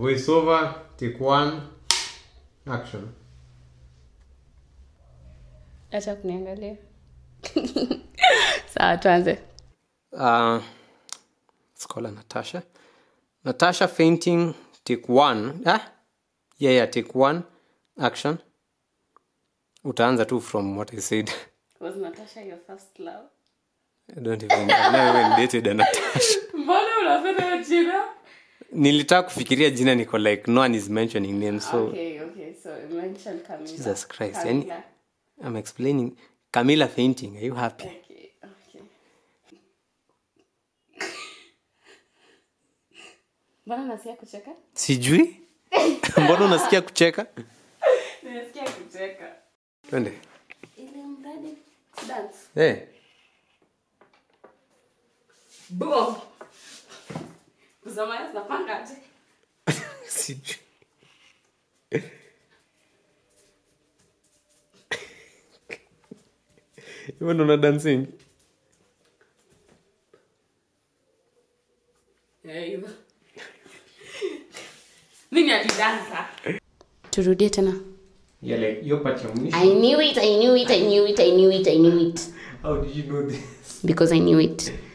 voiceover take one action acha kuniangalia sawa tuanze uh, scholar natasha natasha fainting take one ah? yeah, yeah, take one action utaanza tu from what i said was natasha your first love I don't even, I've never even dated a natasha mbona unapenda jina nilitaka kufikiria jina niko like no one is mentioning names so okay okay so you mentioned Camila. Jesus Christ, Camila. i'm explaining camilla fainting are you happy okay okay mbona nasikia kucheka sijui mbona unasikia kucheka nasikia kucheka twende ile mradi dance hey. boom kuzamaya zinapangaje sijui hivyo ndo una dancing Eh, hivyo. mimi alidansa turudie tena yeah, like hiyo part ya mwisho I knew it, I knew it, I knew it, I knew it, I knew it. how did you know this Because I knew it.